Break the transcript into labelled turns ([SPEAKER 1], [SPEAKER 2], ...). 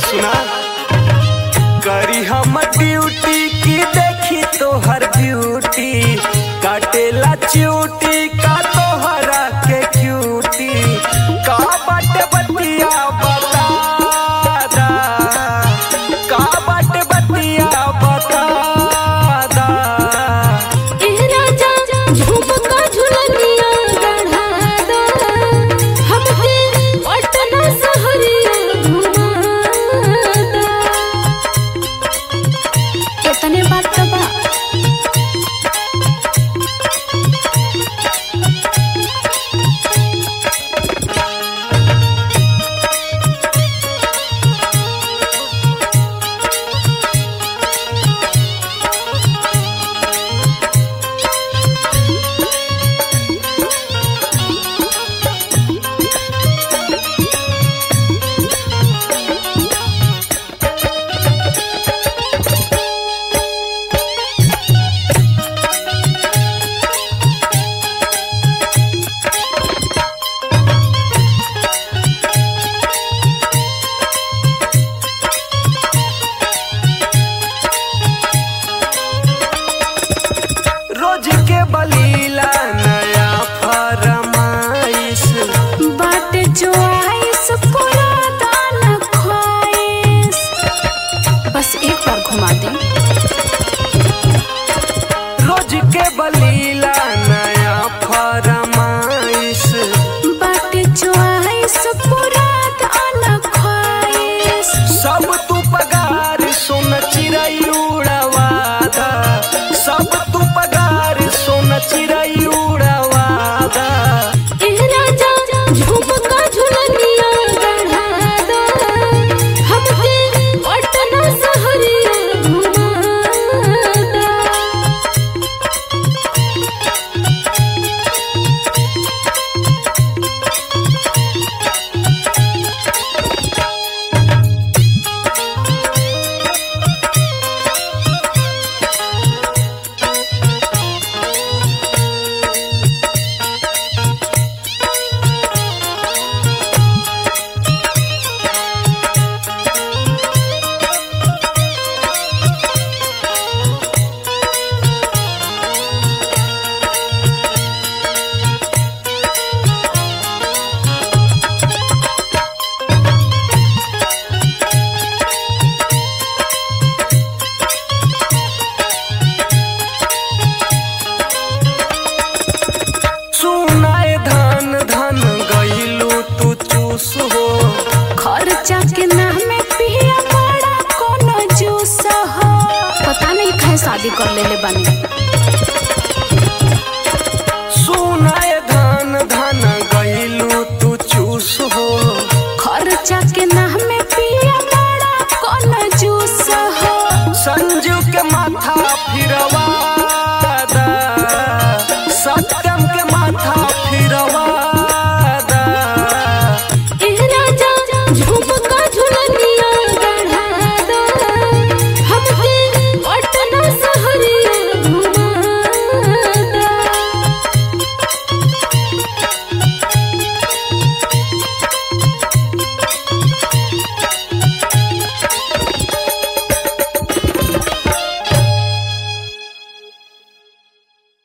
[SPEAKER 1] सुना करी हम ड्यूटी की देखी तोहर ब्यूटी काटेला च्यूटी का तोहरा के क्यूटी का बाटे बतिया बता दा का बाटे बतिया बता दा
[SPEAKER 2] ए राजा झुमका झुलनिया गढ़ा दा हमके पटना सहरिया घुमा दा इतने बात तो बा
[SPEAKER 1] रोज के बलीला नया फरमाइश
[SPEAKER 2] बाटे जो आइस पूरा दान ख्वाइस बस एक बार घुमा दे
[SPEAKER 1] रोज के बलीला नया फरमाइश
[SPEAKER 2] बाटे जो आइस पूरा दान ख्वाइस
[SPEAKER 1] सब तू पगार सोन चिड़ै उड़ावादा सब तू पगार सोन चिड़ै उड़ावादा
[SPEAKER 2] ए राजा झुमका झुलनिया गढ़ा दा हमके पटना सहरिया घुमा दा
[SPEAKER 1] सुनाए धन धन गइलू तू चूस हो
[SPEAKER 2] खर्चा के नाम पिया बड़ा कोनो जूस हो पता नहीं कहे शादी कर लेले बानी